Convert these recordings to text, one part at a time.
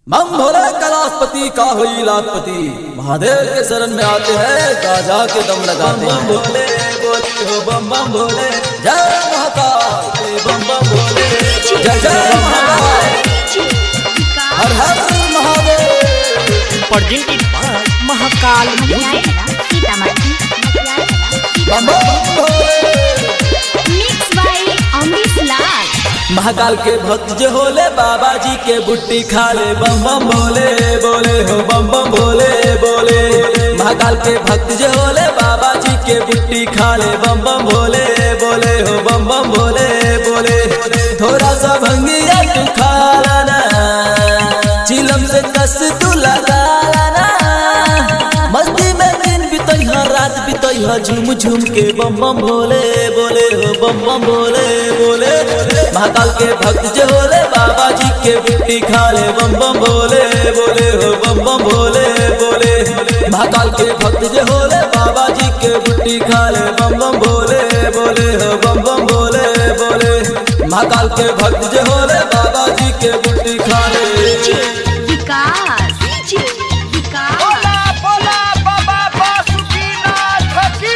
मम भोले कैलाशपति का हुई लाखपति महादेव के शरण में आते हैं गाजा के दम लगाते हैं भोले बोले हो बम बम भोले जय महाकाल बम बम भोले जय जय महाकाल हर हर Mahadev presented by Mahakal Music. बम बम भोले महाकाल महाकाल के भक्त जो होले बाबा जी के बुट्टी खा ले बम बम भोले बोले हो बम बम भोले बोले महाकाल के भक्त जो होले बाबा जी के बुट्टी खा ले बम बम भोले बोले हो बम बम भोले बोले थोड़ा सा भंगिया तू खा लाना चिलम से कस तू लगा लाना मस्ती में दिन बितैहा रात बितैहा झूम झूम के बम बम भोले बोले हो बम बम भोले बोले महाकाल के भक्त जो होले बाबा जी के बिट्टी खा ले बम बम भोले बोले हो बम बम भोले बोले महाकाल के भक्त जो होले बाबा जी के बुट्टी खा ले बम बम भोले बोले हो बम बम भोले बोले महाकाल के भक्त जो होले बाबा जी के बुट्टी खा ले बोला बोला बाबा बासुकीनाथ की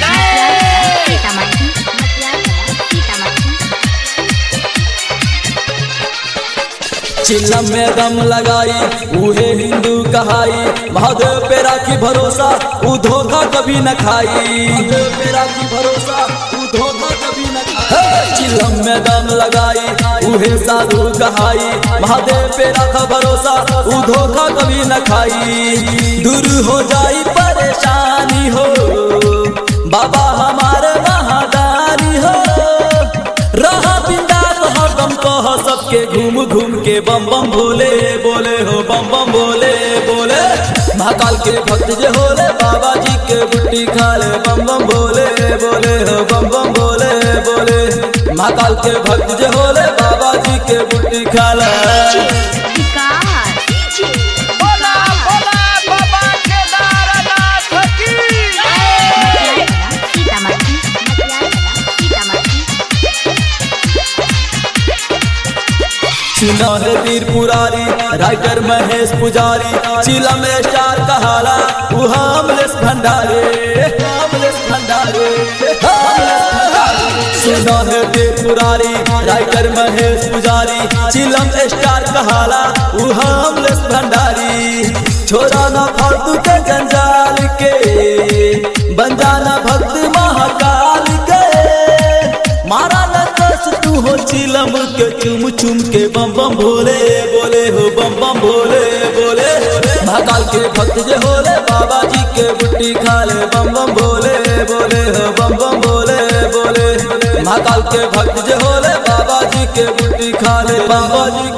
चिल्लम में दम लगाई उहे हिंदू कहाई महादेव पे राखी भरोसा ऊ धोखा कभी न खाई महादेव पे राखी भरोसा ऊ धोखा कभी न खाई चिल्लम में दम लगाई उहे साधु कहाई महादेव पे राखा भरोसा ऊ धोखा कभी न खाई दूर हो जाई परेशानी हो बाबा हमारे महादानी हो रहा बिंदास हरदम कह सबके घूम घूम के बम बम भोले बोले हो बम बम भोले बोले महाकाल के भक्त जे होले बाबा जी के बुट्टी खा ले बम बम भोले बोले हो बम बम भोले बोले महाकाल के भक्त जे होले बाबा जी के बुट्टी खा ले बोला बोला बाबा केदारनाथ की सुना है वीर पुरारी राइटर महेश पुजारी चिला में स्टार कहाला वो हामलेस भंडारे हामलेस भंडारे हामलेस भंडारे। सुना है वीर पुरारी राइटर महेश पुजारी चिलम स्टार कहाला वो हामलेस भंडारी छोरा ना फालतू के जंजाल के बन जाना भक्त महाकाल के मारा न कस तू हो चिलम के चुम चुम के बम बम भोले बोले हो बम बम भोले बोले महाकाल के भक्त जे होले बाबा जी के बुट्टी खा ले बम बम भोले बोले हो बम बम भोले बोले महाकाल के भक्त जे होले बाबा जी के बुट्टी खा ले बाबा जी